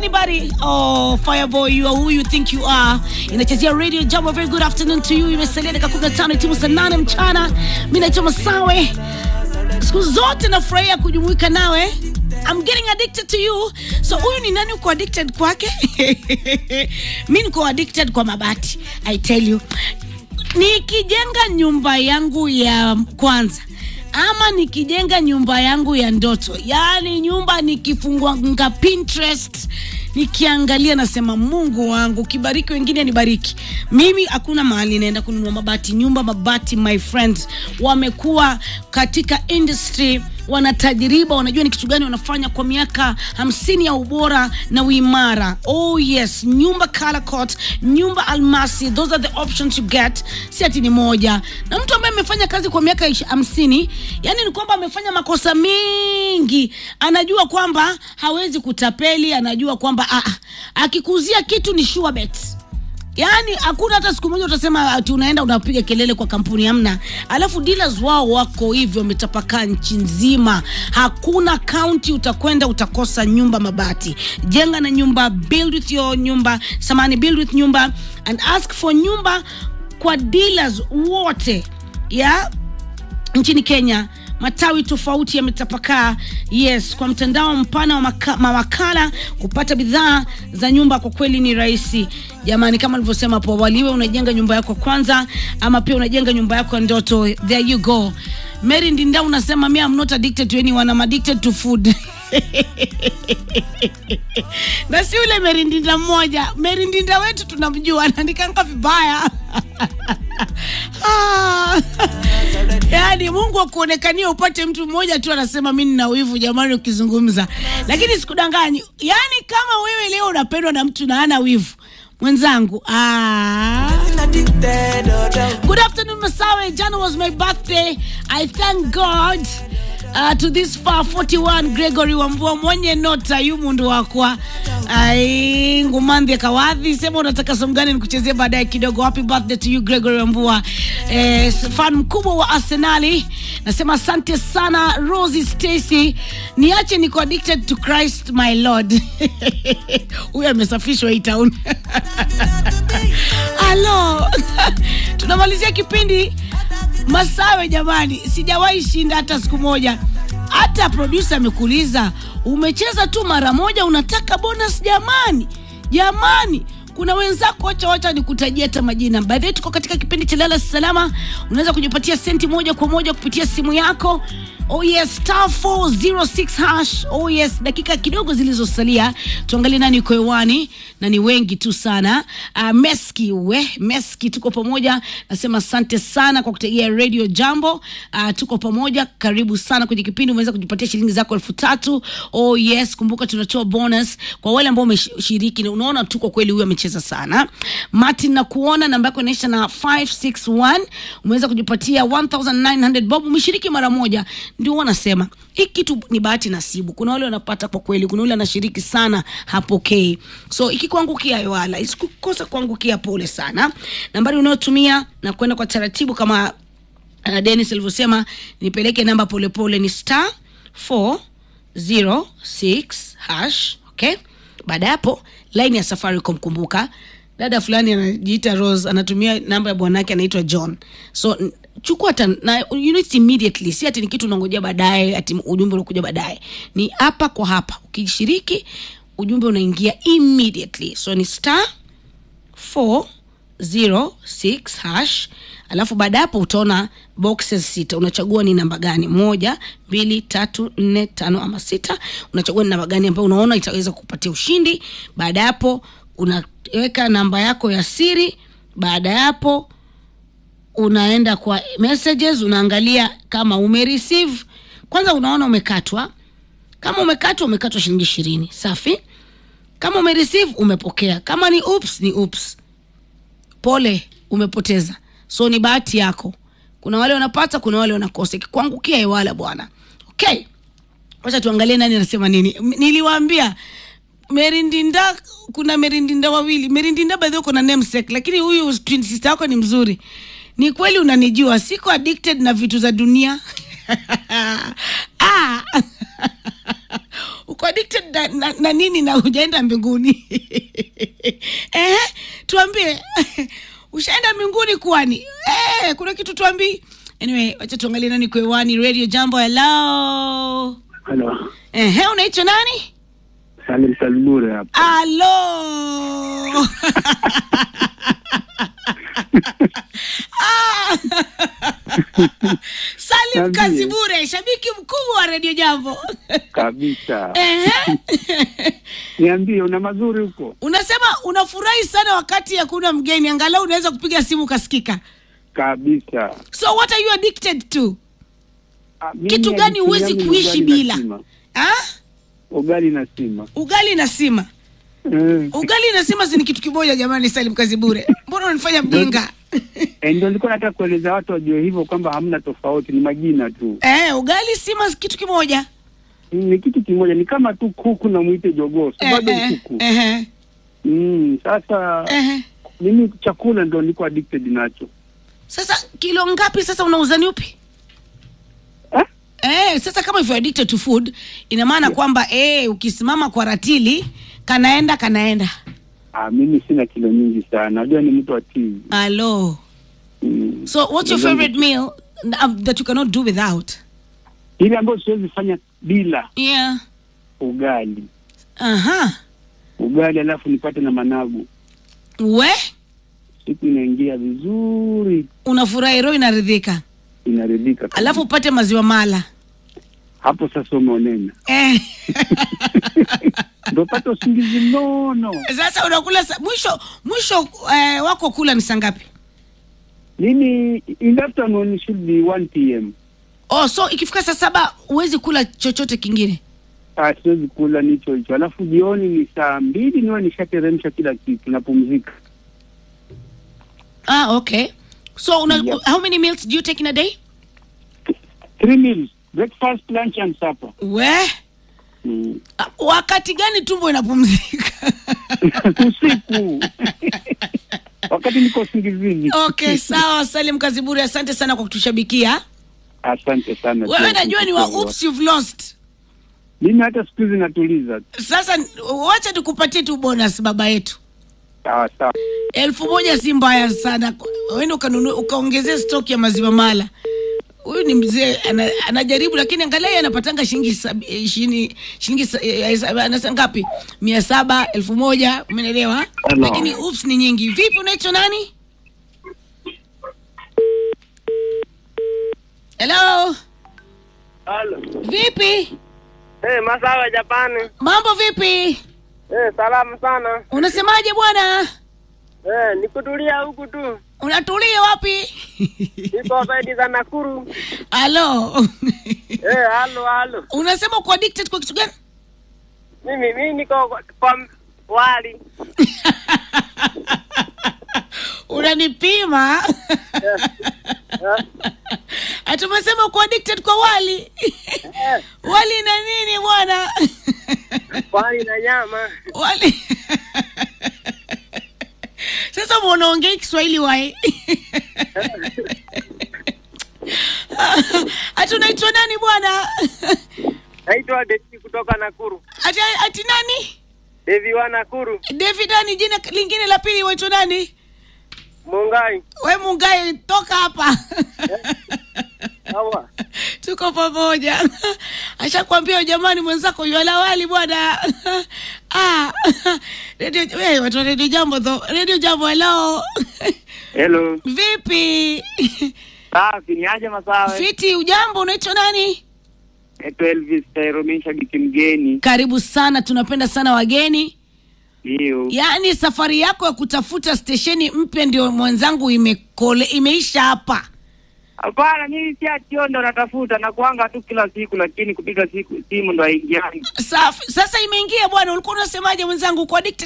anybody. Oh, Fireboy, you are who you think you are. Inachezea Radio Jambo. Very good afternoon to you. Imesalia dakika 15 timu saa 8 mchana. Mimi naitwa Masawe. Siku zote nafurahia kujumuika nawe. I'm getting addicted to you. So huyu ni nani uko addicted kwake? Mimi niko addicted kwa mabati. I tell you. Nikijenga nyumba yangu ya kwanza ama nikijenga nyumba yangu ya ndoto, yaani nyumba nikifungua Pinterest nikiangalia, nasema Mungu wangu, kibariki wengine nibariki mimi. Hakuna mahali naenda kununua mabati. Nyumba mabati, my friends, wamekuwa katika industry wana tajriba, wanajua ni kitu gani wanafanya kwa miaka hamsini ya ubora na uimara. Oh yes, nyumba Color Coat, nyumba Almasi, those are the options you get. Si ati ni moja, na mtu ambaye amefanya kazi kwa miaka ish- hamsini, yani ni kwamba amefanya makosa mengi, anajua kwamba hawezi kutapeli, anajua kwamba ah, ah, akikuzia kitu ni sure bet yaani hakuna hata siku moja utasema ati unaenda unapiga kelele kwa kampuni hamna alafu dealers wao wako hivyo wametapakaa nchi nzima hakuna kaunti utakwenda utakosa nyumba mabati jenga na nyumba build with your nyumba samani build with nyumba and ask for nyumba kwa dealers wote ya nchini Kenya matawi tofauti yametapakaa. Yes, kwa mtandao mpana wa maka, mawakala kupata bidhaa za nyumba kwa kweli ni rahisi jamani, kama nilivyosema hapo awali, iwe unajenga nyumba yako kwanza ama pia unajenga nyumba yako ya ndoto, there you go. Mary Ndinda unasema me I'm not addicted to anyone, I'm addicted to food na si ule merindinda mmoja merindinda wetu tunamjua anaandikanga vibaya Ah. yaani mungu akuonekania upate mtu mmoja tu anasema mi nina wivu jamani ukizungumza lakini sikudanganyi yaani kama wewe leo unapendwa na mtu na ana wivu mwenzangu ah. Good afternoon, Masawe. Jana was my birthday. I thank God uh, to this far 41 Gregory Wambua mwenye nota yu mundu wakwa ai ngumandhi kawadhi sema unataka song gani nikuchezee baadaye kidogo. Happy birthday to you Gregory Wambua, eh, fan mkubwa wa Arsenali. Nasema asante sana Rosie Stacy, niache niko addicted to Christ my Lord. Huyu amesafishwa hii town. Halo, tunamalizia kipindi Masawe. Jamani, sijawahi shinda hata siku moja. Hata producer amekuuliza umecheza tu mara moja, unataka bonus? Jamani, jamani kuna wenzako, wacha wacha nikutajia hata majina. By the way, tuko katika kipindi cha lala salama, unaweza kujipatia senti moja kwa moja kupitia simu yako. Oh yes, star 406 hash. Oh yes, dakika kidogo zilizosalia, tuangalie nani yuko hewani na ni wengi tu sana. Uh, Meski we Meski, tuko pamoja. Nasema asante sana kwa kutegea Radio Jambo. Uh, tuko pamoja, karibu sana kwenye kipindi. Umeweza kujipatia shilingi zako elfu tatu. Oh yes, kumbuka tunatoa bonus kwa wale ambao umeshiriki, na unaona tu kwa kweli huyu amecheza sana. Martin, na kuona namba yako inaisha na 561 umeweza kujipatia 1900 bob, umeshiriki mara moja. Ndio wanasema hii kitu ni bahati nasibu. Kuna wale wanapata kwa kweli, kuna yule anashiriki sana hapokei. So ikikuangukia wala isikukosa kuangukia, pole sana. Nambari unayotumia na kwenda kwa taratibu kama uh, Dennis alivyosema, nipeleke namba polepole ni star 406 hash. Okay, baada ya hapo line ya Safaricom, kumbuka dada fulani anajiita Rose anatumia namba ya bwanake anaitwa John. So n- chukua hata na you know it immediately, si ati ni kitu unangojea baadaye, ati ujumbe unakuja baadaye. Ni hapa kwa hapa, ukishiriki ujumbe unaingia immediately. So ni star 406 hash alafu baada hapo utaona boxes sita unachagua ni namba gani moja mbili tatu nne tano ama sita unachagua ni namba gani ambayo unaona itaweza kupatia ushindi baada ya hapo unaweka namba yako ya siri baada ya hapo unaenda kwa messages unaangalia kama umereceive kwanza unaona umekatwa kama umekatwa umekatwa shilingi ishirini safi kama umereceive umepokea kama ni oops ni oops pole umepoteza so ni bahati yako kuna wale wanapata kuna wale wanakosa ikikuangukia hewala bwana okay wacha tuangalie nani anasema nini M- niliwaambia merindinda kuna merindinda wawili merindinda by the way kuna namesake lakini huyu twin sister yako ni mzuri ni kweli unanijua siko addicted na vitu za dunia ah. uko addicted na, na, na nini na hujaenda mbinguni eh, tuambie ushaenda mbinguni kwani eh, kuna kitu tuambii anyway wacha tuangalie nani kwewani radio jambo hello Halo, Ehe, unaitwa nani Salim Salbure hapa. alo Ah. salim Niambie. kazibure shabiki mkubwa wa redio jambo Kabisa. Ehe. Niambie, una mazuri huko? unasema unafurahi sana wakati hakuna mgeni angalau unaweza kupiga simu ukasikika Kabisa. so what are you addicted to Ah, mimi kitu gani addiction huwezi yangu ni kuishi ugali na bila sima. ah? Ugali na sima. ugali na sima Eh, ugali na sima si ni kitu kimoja jamani salim kazibure mbona unanifanya mjinga eh, ndio nilikuwa nataka kueleza watu wajue hivyo kwamba hamna tofauti, ni majina tu. eh, ugali sima kitu kimoja Ni kitu kimoja, ni kama tu kuku na mwite jogoo, si eh, bado ni eh, kuku. eh, Mm, sasa eh. mimi chakula ndo niko addicted nacho. sasa kilo ngapi sasa unauzani upi Eh? Eh, sasa kama if you're addicted to food ina maana kwamba eh, ukisimama kwa ratili kanaenda kanaenda Ah, mimi sina kilo nyingi sana, najua ni mtu wa tizi. alo Mm. so what's your Nadhani- favorite meal um, that you cannot do without Ile ambayo siwezi fanya bila yeah ugali, aha ugali alafu nipate na managu, we siku inaingia vizuri, unafurahi roho inaridhika inaridhika kabisa. alafu upate maziwa mala hapo sasa umeonena, eh. ndo pata usingizi mnono. sasa unakula sa, mwisho mwisho eh, wako kula ni saa ngapi Mimi in the afternoon should be 1 pm. oh so ikifika saa saba huwezi kula chochote kingine Ah, siwezi kula nicho hicho, alafu jioni ni saa mbili niwe nishateremsha kila kitu, napumzika. ah okay so una, Yep. how many meals do you take in a day Three meals, breakfast, lunch and supper. we Mm. ah, wakati gani tumbo inapumzika Usiku wakati niko usingizini. okay sawa salim kaziburi asante sana kwa kutushabikia Asante sana. wewe pia najua ni wa kushukuru. oops you've lost Mimi hata siku hizi natuliza. sasa wacha tukupatie tu bonus baba yetu Sawa sawa. elfu moja si mbaya sana wende ukanunua ukaongezea stock ya maziwa mala huyu ni mzee ana, anajaribu lakini angalia yeye anapatanga shilingi sabi- eh, shilingi shilingi sa- eh, eh, saba- anasema ngapi mia saba elfu moja umeelewa Hello. lakini ups ni nyingi vipi unaitwa nani hello Halo. vipi Eh, Masawa Japani. mambo vipi Eh, salamu sana. unasemaje bwana Eh, nikutulia huku tu. unatulia wapi Niko zaidi za Nakuru. halo Eh, halo halo. unasema uko addicted kwa kitu gani Mimi mimi niko kwa, kwa wali. unanipima ati umesema uko addicted kwa wali Eh, wali na nini bwana wali na nyama. wali sasa mwanaongei kiswahili wae ati unaitwa nani bwana Naitwa Devi kutoka Nakuru. ati, ati nani Devi wa Nakuru. david nani jina lingine la pili waitwa nani Mungai. we mungai toka hapa Sawa. tuko pamoja ashakwambia jamani mwenzako yuala wali bwana ah, radio, we, watu wa redio jambo tho redio jambo hello Hello. vipi Safi, ni aje Masawe? fiti ujambo unaitwa nani Naitwa Elvis Tairomi, shabiki mgeni. karibu sana tunapenda sana wageni Ndio. yaani safari yako ya kutafuta stesheni mpya ndio mwenzangu imekole imeisha hapa Hapana, mimi si achiondo natafuta na kuanga tu kila siku, lakini kupiga siku simu ndo haingiani. Safi. sasa imeingia bwana ulikuwa unasemaje mwenzangu uko addicted